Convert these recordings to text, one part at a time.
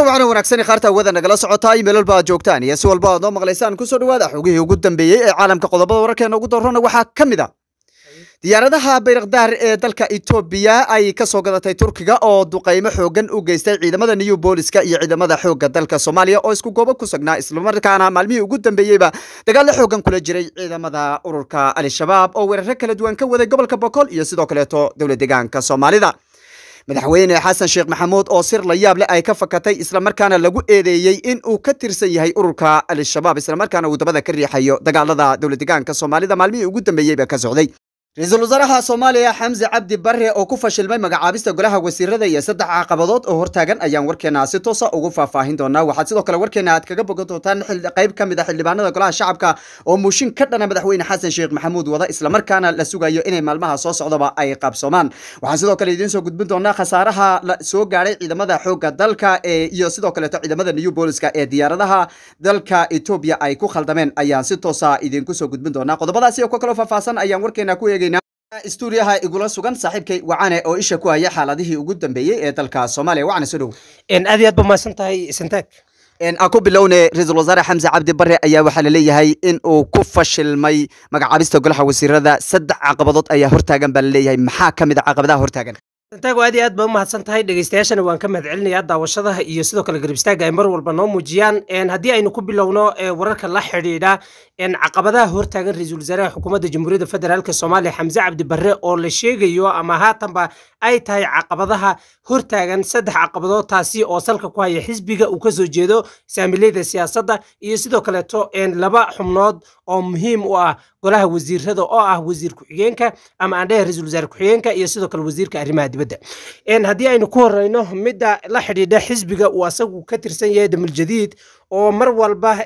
waxaana wanaagsan khaarta hawada nagala socotaa meel walba aad joogtaan iyo si walba aad noo maqlaysaan kusoo dhawaada xogihii ugu dambeeyey ee caalamka qodobada wararkeena ugu darrona waxaa ka mid a diyaaradaha bayrakdaar ee dalka etoobiya ay ka soo gadatay turkiga oo duqaymo xoogan u geystay ciidamada new booliska iyo ciidamada xoogga dalka soomaaliya oo isku goobo ku sugnaa islamarkaana maalmihii ugu dambeeyeyba dagaallo xoogan kula jiray ciidamada ururka al-shabaab oo weeraro kala duwan ka waday gobolka boqol iyo sidoo kaleeto dowla deegaanka soomaalida madaxweyne xasan sheekh maxamuud oo sir la yaab leh ay ka fakatay islamarkaana lagu eedeeyey in uu ka tirsan yahay ururka al-shabaab islamarkaana uu dabada ka riixayo dagaalada dowla deegaanka soomaalida maalmihii ugu dambeeyeyba ka socday ra-iisul wasaaraha soomaaliya xamse cabdi barre oo ku fashilmay magacaabista golaha wasiirada iyo saddex caqabadood oo hortaagan ayaan warkeena si toosa ugu faahfaahin doonaa waxaad sidoo kale warkeena aad kaga bogan doontaan qayb ka mid a xildhibaanada golaha shacabka oo muushin ka dhana madaxweyne xasan sheekh maxamuud wada islamarkaana la sugayo inay maalmaha soo socdaba ay qabsoomaan waxaan sidoo kale idiin soo gudbin doonaa khasaaraha la soo gaadhay ciidamada xoogga dalka iyo sidoo kaleeto ciidamada new booliska ee diyaaradaha dalka etoobiya ay ku khaldameen ayaan si toosa idinku soo gudbin doonaa qodobadaasi oo ka kaloo faahfaahsan ayaan warkeena ku eegay stuudiyaha igula sugan saaxiibkay wacane oo isha ku haya xaaladihii ugu dambeeyey ee dalka soomaaliya wacane soo dhow aad iyo aad ba mahadsan tahay santaag aan ku bilowne ra-iisul wasaare xamse cabdi barre ayaa waxaa laleeyahay in uu ku fashilmay magacaabista golaha wasiirada saddex caqabadood ayaa hortaagan baa laleeyahay maxaa ka mid a caqabadaha hortaagan santaago aad iyo aad ba u mahadsan tahay dhegeystayaashana waan ka mahad celinayaa daawashadaha iyo sidoo kale garab istaaga ay mar walba noo muujiyaan haddii aynu ku bilowno wararka la xidhiidha caqabadaha hortaagan ra-iisul wasaaraha xukuumadda jamhuuriyadda federaalk soomaaliya xamse cabdi barre oo la sheegayo ama haatanba ay tahay caqabadaha hortaagan saddex caqabadood taasi oo salka ku haya xisbiga uu kasoo jeedo saamileyda siyaasadda iyo sidoo kaleeto laba xubnood oo muhiim u ah golaha wasiirada oo ah wasiir ku-xigeenka ama aan dhehe ra-isul wasaare ku-xigeenka iyo sidoo kale wasiirka arrimaha dibadda haddii aynu ku horeyno midda la xidhiidha xisbiga uu asagu ka tirsan yahay damul jadiid oo mar walba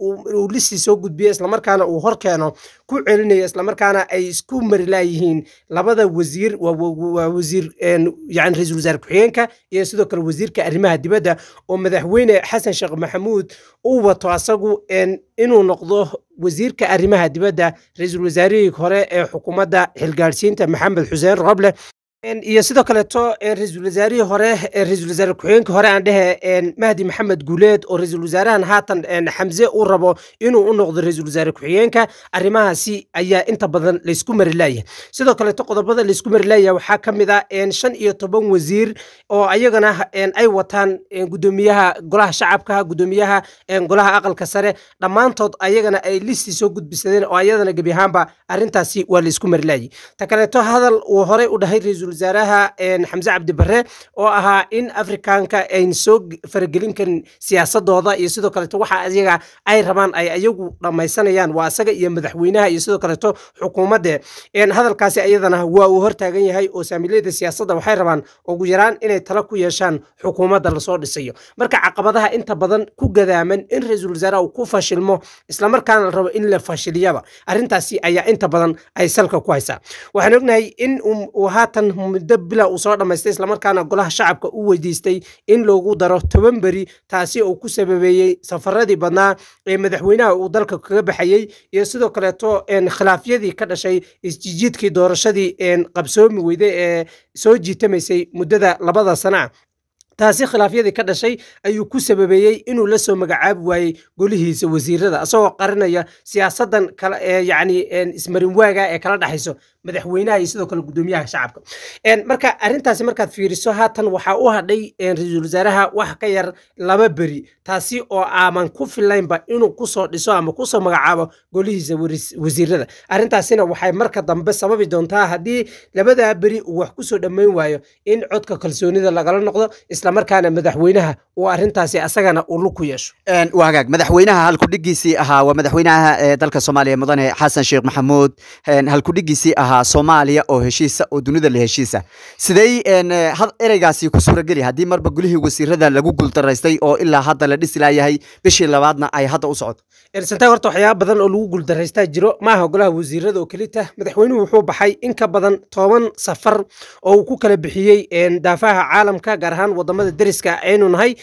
uu lisii soo gudbiyo islamarkaana uu horkeeno ku celinayo islamarkaana ay isku marilaayihiin labada wasiir waa wasiir yani ra-isul wasaare ku-xigeenka iyo sidoo kale wasiirka arrimaha dibadda oo madaxweyne xasan sheekh maxamuud uu wato asagu inuu noqdo wasiirka arrimaha dibadda ra-iisul wasaarihii hore ee xukuumadda xilgaadhsiinta maxamed xuseen roble iyo sidoo kaleeto ra-iisul wasaarihii hore ra-iisul wasaare ku-xigeenka hore aan dhehe mahdi maxamed guuleed oo ra-iisul wasaarahan haatan xamse uu rabo inuu u noqdo ra-iisul wasaare ku-xigeenka arrimahaasi ayaa inta badan laysku mari laaya sidoo kaleeto qodobada laysku mari laaya waxaa ka mid a shan iyo toban wasiir oo ayagana ay wataan gudoomiyaha golaha shacabka gudoomiyaha golaha aqalka sare dhammaantood ayagana ay listi soo gudbisadeen oo ayadana gebi ahaanba arrintaasi waa laysku mari laayay ta kaleeto hadal uu horey u dhahay ra-iisul wasaaraha xamse cabdi barre oo ahaa in afrikaanka ayn soo faragelin karin siyaasadooda iyo sidoo kaleeto waxa ayaga ay rabaan ay ayagu dhammaysanayaan waa asaga iyo madaxweynaha iyo sidoo kaleeto xukuumadde hadalkaasi ayadana waa uu hortaagan yahay oo saamileyda siyaasadda waxay rabaan ugu yaraan inay tala ku yeeshaan xukuumadda lasoo dhisayo marka caqabadaha inta badan ku gadaaman in ra-iisul wasaaraha uu ku fashilmo islamarkaana la rabo in la fashiliyaba arrintaasi ayaa inta badan ay salka ku haysaa waxaan ognahay in uu haatan muddo bila uu soo dhammaystay islamarkaana golaha shacabka u weydiistay in loogu daro toban beri taasi oo ku sababeeyey safaradii badnaa ee madaxweynaha uu dalka kaga baxayey iyo sidoo kaleeto khilaafyadii ka dhashay isjijiidkii doorashadii qabsoomi weyde ee soo jiitamaysay muddada labada sana taasi khilaafyadii ka dhashay ayuu ku sababeeyey inuu la soo magacaabi waayey golihiisa wasiirada asagoo qarinaya siyaasadan yani ismarinwaaga ee kala dhexayso madaxweynaha iyo sidoo kale gudoomiyaha shacabka marka arrintaasi markaad fiiriso haatan waxaa u hadhay ra-iisul wasaaraha wax ka yar laba beri taasi oo aaman ku filaynba inuu kusoo dhiso ama kusoo magacaabo golihiisa wasiirada arrintaasina waxay marka dambe sababi doontaa haddii labadaa beri uu wax kusoo dhammayn waayo in codka kalsoonida lagala noqdo islamarkaana madaxweynaha uu arrintaasi asagana uu lug ku yeesho waa hagaag madaxweynaha halkudhigiisii ahaa waa madaxweynaha dalka soomaaliya mudane xasan sheekh maxamuud halkudhigiisii ahaa soomaaliya oo heshiisa oo dunida la heshiisa sidey ereygaasi ku suurageli haddii marba gulihii wasiirada lagu guuldaraystay oo ilaa hadda la dhisi laayahay bishii labaadna ay hadda u socoto santaag horta waxyaaba badan oo lagu guuldaraystaa jiro maaha golaha wasiirada oo kelita madaxweynuhu wuxuu baxay in ka badan toban safar oo uu ku kala bixiyey daafaha caalamka gaar ahaan wadamada deriska aynu nahay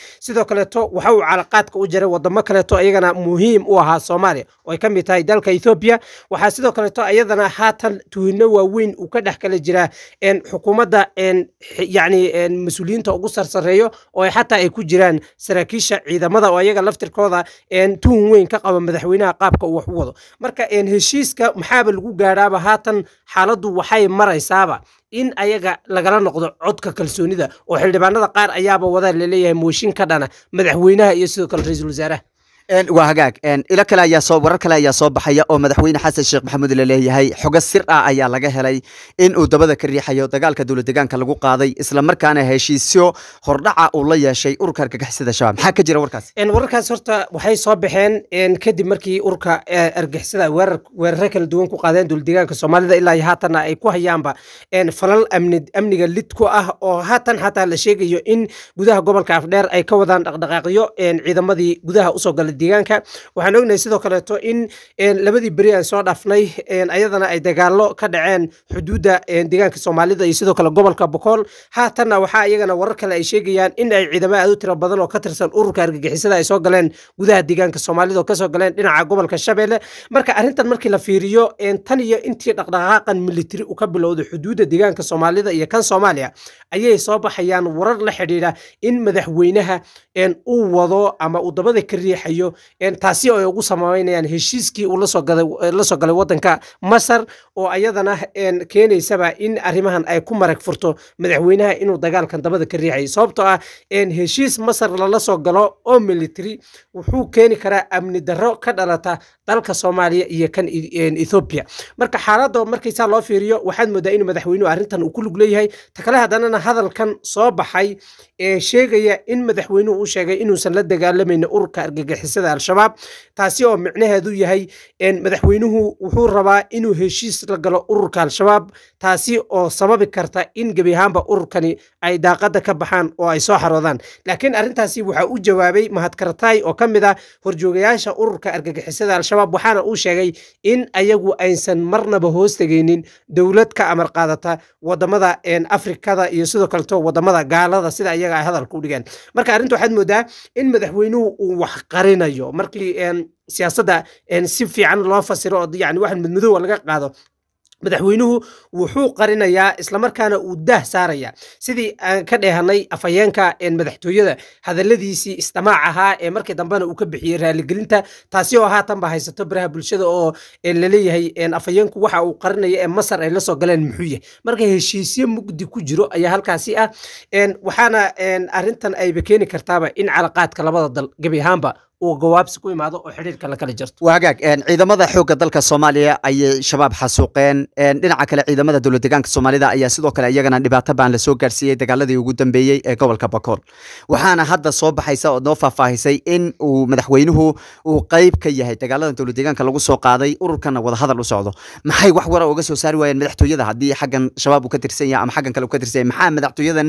sidoo kaleeto waxa uu calaqaadka u jaray wadamo kaleeto iyagana muhiim u ahaa soomaaliya oo ay ka mid tahay dalka ethoobiya waxaa sidoo kaleeto iyadana haatan tuhino waaweyn uu ka dhex kala jiraa xukuumadda yani mas-uuliyiinta ugu sarsareeyo oo xataa ay ku jiraan saraakiisha ciidamada oo ayaga laftirkooda tuhun weyn ka qaba madaxweynaha qaabka uu wax u wado marka heshiiska maxaaba lagu gaadhaaba haatan xaaladdu waxay maraysaaba in ayaga lagala noqdo codka kalsoonida oo xildhibaanada qaar ayaaba wada laleeyahay mooshin ka dhana madaxweynaha iyo sidoo kale ra-iisul wasaaraha waa hagaag ilo kale ayaa soo warar kale ayaa soo baxaya oo madaxweyne xasan sheekh maxamuud laleeyahay xogo sir ah ayaa laga helay in uu dabada ka riixayo dagaalka dowlad deegaanka lagu qaaday islamarkaana heshiisyo hordhaca uu la yeeshay ururka argagixisada shabaab maxaa ka jira warkaas wararkaas horta waxay soo baxeen kadib markii ururka argagixisada weeraro kala duwan ku qaadeen dowlad deegaanka soomaalida ilaa haatanna ay ku hayaanba falal amniga lid ku ah oo haatan xataa la sheegayo in gudaha gobolka afdheer ay ka wadaan dhaqdhaqaaqyo ciidamadii gudaha usoo galay deegaanka waxaan ognahay sidoo kaleeto in labadii beri aan soo dhaafnay ayadana ay dagaalo ka dhaceen xuduudda deegaanka soomaalida iyo sidoo kale gobolka bokool haatanna waxaa iyagana warar kale ay sheegayaan in ay ciidamo aad u tiro badan oo ka tirsan ururka argagixisada ay soo galeen gudaha deegaanka soomaalida oo kasoo galeen dhinaca gobolka shabeelle marka arrintan markii la fiiriyo tan iyo intii dhaqdhaqaaqan militari uu ka bilowday xuduudda deegaanka soomaalida iyo kan soomaaliya ayay soo baxayaan warar la xidhiidha in madaxweynaha uu wado ama uu dabada ka riixayo taasi oo ay ugu samaynayaan heshiiskii uu lasoo galay wadanka masar oo ayadana keenaysaba in arrimahan ay ku marag furto madaxweynaha inuu dagaalkan dabada ka riixayo sababtoo ah heshiis masar lala soo galo oo military wuxuu keeni karaa amni darro ka dhalata dalka soomaaliya iyo kan ethoobiya marka xaaladda markaysaa loo fiiriyo waxaad moodaa in madaxweynuhu arrintan uu ku lug leeyahay ta kale haddanana hadalkan soo baxay ee sheegaya in madaxweynuhu uu sheegay inuusan la dagaalamaynin ururka argagixisada al-shabaab taasi oo micnaheedu yahay madaxweynuhu wuxuu rabaa inuu heshiis la galo ururka al-shabaab taasi oo sababi karta in gebi ahaanba ururkani ay daaqada ka baxaan oo ay soo xaroodaan laakiin arrintaasi waxaa u jawaabay mahadkarataay oo ka mid ah horjoogayaasha ururka argagixisada al-shabaab waxaana uu sheegay in ayagu aysan marnaba hoos tegaynin dowlad ka amar qaadata wadamada afrikada iyo sidoo kaleto wadamada gaalada sida ayaga ay hadalka u dhigeen marka arrinta waxaad moodaa in madaxweynuhu uu wax qarinayo markii siyaasadda si fiican loo fasiro oo yani waxan madmadoowa laga qaado madaxweynuhu wuxuu qarinayaa islamarkaana uu daah saaraya sidii aan ka dheehanay afhayeenka madaxtooyada hadaladiisii istamaac ahaa ee markii dambena uu ka bixiyey raaligelinta taasi oo haatanba haysato baraha bulshada oo laleeyahay afhayeenku waxa uu qarinaya ee masar ay lasoo galeen muxuu yahay marka heshiisyo mugdi ku jiro ayaa halkaasi ah waxaana arrintan ayba keeni kartaaba in calaqaadka labada dal gebi ahaanba uu gawaabsi ku imaado oo xidhiirka la kala jirto waa hagaag ciidamada xoogga dalka soomaaliya ayay shabaab xasuuqeen dhinaca kale ciidamada dowlad deegaanka soomaalida ayaa sidoo kale iyagana dhibaato baan lasoo gaarsiiyey dagaaladii ugu dambeeyey ee gobolka bakool waxaana hadda soo baxaysa oo noo faahfaahisay in uu madaxweynuhu uu qeyb ka yahay dagaalada dowlad deegaanka lagu soo qaaday ururkana wadahadal u socdo maxay wax wara uga soo saari waayeen madaxtooyada haddii xaggan shabaab uu ka tirsan yahay ama xaggan kale uu ka tirsan yahay maxaa madaxtooyadan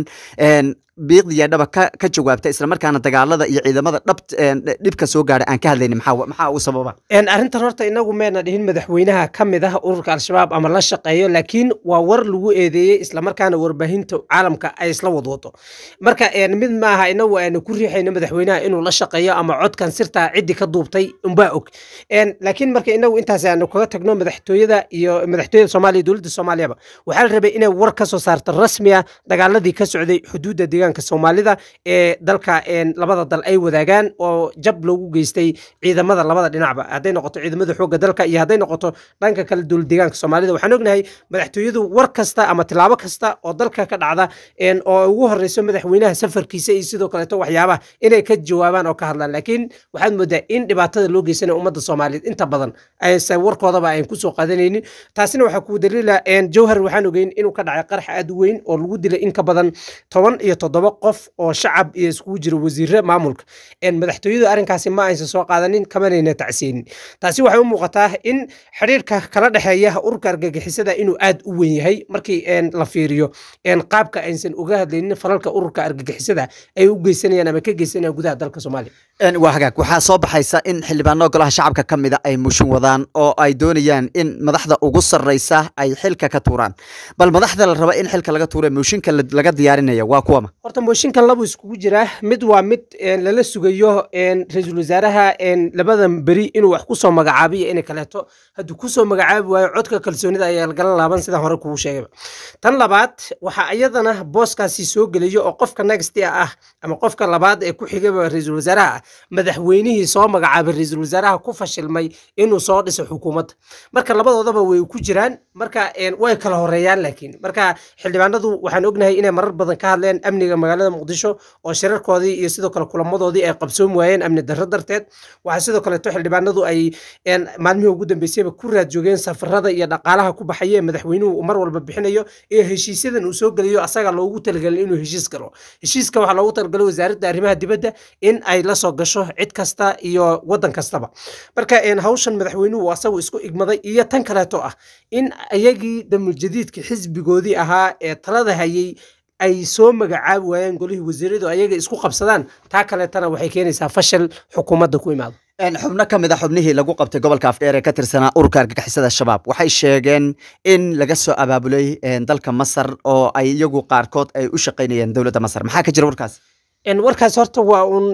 biiqdiya dhaba ka ka jawaabta islamarkaana dagaalada iyo ciidamada dhab dhibka soo gaadha aan ka hadlaynin maxaa maxaa uu sababa arrintan horta inagu meena dhihin madaxweynaha ka mid ah ururka al-shabaab ama la shaqeeyo laakiin waa war lagu eedeeyey islamarkaana warbaahinta caalamka ay isla wadwado marka mid maaha inagu aanu ku riixayno madaxweynaha inuu la shaqeeyo ama codkan sirtaa ciddi ka duubtay unbaa og laakiin marka inagu intaas aanu kaga tagno madaxtooyada iyo madaxtooyada soomaaliya dowladda soomaaliyaba waxaa la rabay inay war ka soo saarto rasmi ah dagaaladii ka socday xuduudda deegaanka soomaalida ee dalka labada dal ay wadaagaan oo jab loogu geystay ciidamada labada dhinacba hadday noqoto ciidamada xoogga dalka iyo hadday noqoto dhanka kale dowlad deegaanka soomaalida waxaan ognahay madaxtooyadu war kasta ama tilaabo kasta oo dalka ka dhacda oo ugu horeyso madaxweynaha safarkiisa iyo sidoo kaleeto waxyaabaha inay ka jawaabaan oo ka hadlaan laakiin waxaad moodaa in dhibaatada loo geysanaya ummadda soomaaliyeed inta badan aysan warkoodaba ayn kusoo qaadanaynin taasina waxaa kuu daliila jawhar waxaan ogeyn inuu ka dhacay qarax aad u weyn oo lagu dilay in ka badan toban iyo toddoba qof oo shacab iyo iskugu jira wasiire maamulka madaxtooyadu arrinkaasi ma aysan soo qaadanin kamanayna tacsiyeynin taasi waxay u muuqataa in xidhiirka kala dhexeeya ururka argagixisada inuu aad u weyn yahay markii la fiiriyo qaabka aysan uga hadlaynin falalka ururka argagixisada ay u geysanayaan ama ka geysanayaan gudaha dalka soomaaliya waa hagaag waxaa soo baxaysa in xildhibaano golaha shacabka ka mida ay mushin wadaan oo ay doonayaan in madaxda ugu sarreysa ay xilka ka tuuraan bal madaxda la raba in xilka laga tuura mushinka laga diyaarinaya waa kuwama horta mooshinkan labu iskugu jiraa mid waa mid lala sugayo ra-iisul wasaaraha labadan beri inuu wax kusoo magacaabiyo inay kaleeto hadduu kusoo magacaabi waayo codka kalsoonida ayaa lagala laaban sidaan hore kugu sheegayba tan labaad waxaa iyadana booskaasi soo gelayo oo qofka next ah ama qofka labaad ee ku xigaba ra-iisul wasaaraha ah madaxweynihii soo magacaabay ra-iisul wasaaraha ku fashilmay inuu soo dhiso xukuumadda marka labadoodaba way ku jiraan marka way kala horeeyaan laakiin marka xildhibaanadu waxaan ognahay inay marar badan ka hadleen amniga magaalada muqdisho oo shirarkoodii iyo sidoo kale kulamadoodii ay qabsoon waayeen amni darro darteed waxaa sidoo kaleeto xildhibaanadu ay maalmihii ugu dambeysayba ku raad joogeen safarada iyo dhaqaalaha ku baxaya ee madaxweynuhu mar walba bixinayo iyo heshiisyadan uu soo geliyo asaga loogu talagalay inuu heshiis galo heshiiska waxaa loogu talagalay wasaaradda arrimaha dibadda in ay la soo gasho cid kasta iyo waddan kastaba marka hawshan madaxweynuhu asagu isku igmaday iyo tan kaleeto ah in ayagii damuljadiidka xisbigoodii ahaa ee talada hayay ay soo magacaabi waayeen golihii wasiiradu ayaga isku qabsadaan taa kaleetana waxay keenaysaa fashil xukuumadda ku imaado xubno ka mid a xubnihii lagu qabtay gobolka afdheer ee ka tirsanaa ururka argagixisada shabaab waxay sheegeen in laga soo abaabulay dalka masar oo ay iyagu qaarkood ay u shaqaynayeen dowladda masar maxaa ka jira warkaas warkaas horta waa un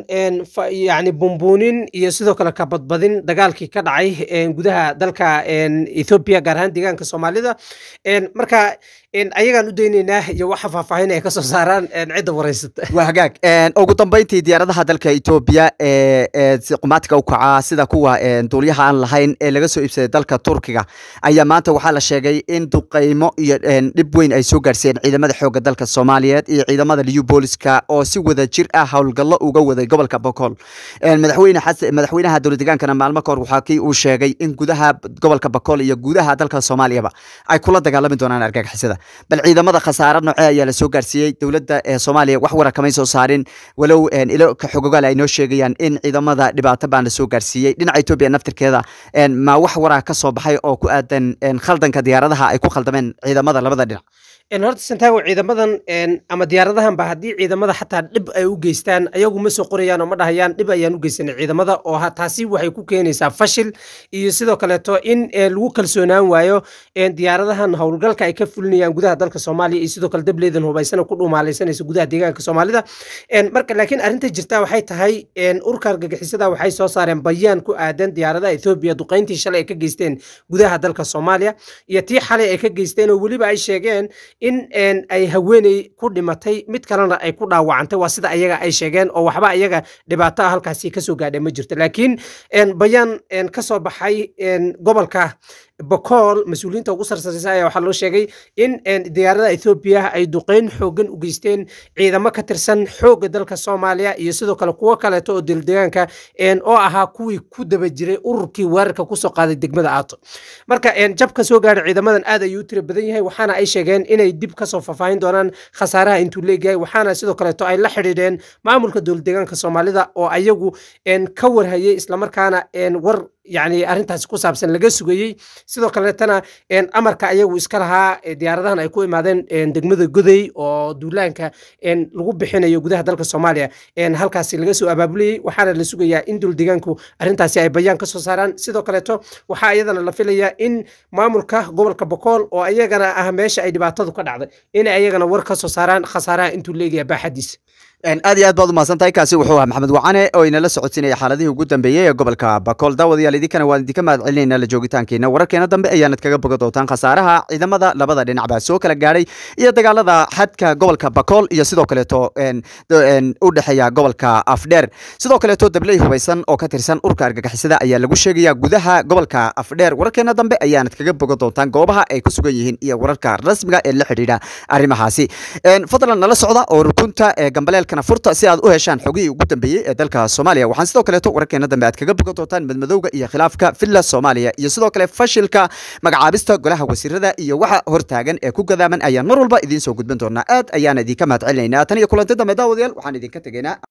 yani bumbuunin iyo sidoo kale ka badbadin dagaalkii ka dhacay gudaha dalka ethoobia gaar ahaan deegaanka soomaalida marka ayagaan u daynaynaa iyo waxa faahfaahin ay kasoo saaraan cidda wareysata waa hagaag ugu dambeyntii diyaaradaha dalka etoobiya ee qumaatiga u kacaa sida kuwa duulyaha aan lahayn ee laga soo iibsaday dalka turkiga ayaa maanta waxaa la sheegay in duqeymo iyo dhib weyn ay soo gaarsiiyeen ciidamada xoogga dalka soomaaliyeed iyo ciidamada liyu booliska oo si wada jir ah howlgallo uga waday gobolka bokool madaxweyne xasan madaxweynaha dowlad deegaankana maalmo kahor waxaa kii uu sheegay in gudaha gobolka bokool iyo gudaha dalka soomaaliyaba ay kula dagaalami doonaan argagixisada bal ciidamada khasaare noocee ayaa la soo gaarsiiyey dowladda ee soomaaliya wax wara kamay soo saarin walow ilo ka xogogaal ay noo sheegayaan in ciidamada dhibaato baan la soo gaarsiiyey dhinaca etoobiya naftirkeeda ma wax waraa ka soo baxay oo ku aadan khaldanka diyaaradaha ay ku khaldameen ciidamada labada dhinac horta santaago ciidamadan ama diyaaradahan ba haddii ciidamada xataa dhib ay u geystaan ayagu ma soo qorayaan oo ma dhahayaan dhib ayaan u geysanay ciidamada oo taasi waxay ku keenaysaa fashil iyo sidoo kaleeto in lagu kalsoonaan waayo diyaaradahan howlgalka ay ka fulinayaan gudaha dalka soomaaliya iyo sidoo kale dableedan hubaysana ku dhumaalaysanaysa gudaha deegaanka soomaalida marka laakiin arrinta jirta waxay tahay urka argagixisada waxay soo saareen bayaan ku aadan diyaaradaha ethoobiya duqayntii shalay ay ka geysteen gudaha dalka soomaaliya iyo tii xalay ay ka geysteen oo weliba ay sheegeen in ay haweeney ku dhimatay mid kalena ay ku dhaawacantay waa sida ayaga ay sheegeen oo waxba ayaga dhibaato ah halkaasi kasoo gaadhay ma jirto laakiin bayaan ka soo baxay gobolka bokool mas-uuliyiinta ugu sarsaraysa ayaa waxaa loo sheegay in diyaaradaha ethoobiya ay duqeyn xoogan u geysteen ciidamo ka tirsan xoogga dalka soomaaliya iyo sidoo kale kuwo kaleeto oo dildegaanka oo ahaa kuwii ku daba jiray ururkii weerarka kusoo qaaday degmada aato marka jabka soo gaadhay ciidamadan aad ayuu u tira badan yahay waxaana ay sheegeen inay dib kasoo faahfaahin doonaan khasaaraha intuu leegyahay waxaana sidoo kaleeto ay la xidhiidheen maamulka dowladdeegaanka soomaalida oo ayagu ka warhayay islamarkaana war yani arrintaasi ku saabsan laga sugayey sidoo kaleetana amarka ayagu iska lahaa diyaaradahan ay ku imaadeen degmada goday oo duulaanka lagu bixinayo gudaha dalka soomaaliya halkaasi laga soo abaabulayey waxaana la sugayaa in dowladdeegaanku arrintaasi ay bayaan ka soo saaraan sidoo kaleeto waxaa iyadana la filayaa in maamulka gobolka bokool oo ayagana ah meesha ay dhibaatadu ka dhacday inay ayagana war ka soo saaraan khasaaraha intuu leegaya baaxadiisa aad iyo aad baad umahadsan tahay kaasi wuxuu ahaa maxamed wacane oo inala socodsiinaya xaaladihii ugu dambeeyey ee gobolka bakool daawadayaal idinkana waan idinka mahad celinayna la joogitaankeena wararkeena dambe ayaanad kaga boga doontaan khasaaraha ciidamada labada dhinac baa soo kala gaadhay iyo dagaalada xadka gobolka bakool iyo sidoo kaleeto u dhexeeya gobolka afdheer sidoo kaleeto dabley hubaysan oo ka tirsan urka argagixisada ayaa lagu sheegaya gudaha gobolka afdheer wararkeena dambe ayaanad kaga boga doontaan goobaha ay ku sugan yihiin iyo wararka rasmiga ee la xidhiidha arrimahaasi fadlan nala socda oo rukunta ee gambaleel furta si aad u heshaan xogihii ugu dambeeyey ee dalka soomaaliya waxaan sidoo kaleeto wararkeena dambe aad kaga bogan doontaan madmadowga iyo khilaafka villa soomaaliya iyo sidoo kale fashilka magacaabista golaha wasiirada iyo waxa hortaagan ee ku gadaaman ayaan mar walba idiin soo gudbin doonaa aad ayaana idinka mahad celinaynaa tan iyo kulanti dambe daawadayaal waxaan idinka tegaynaa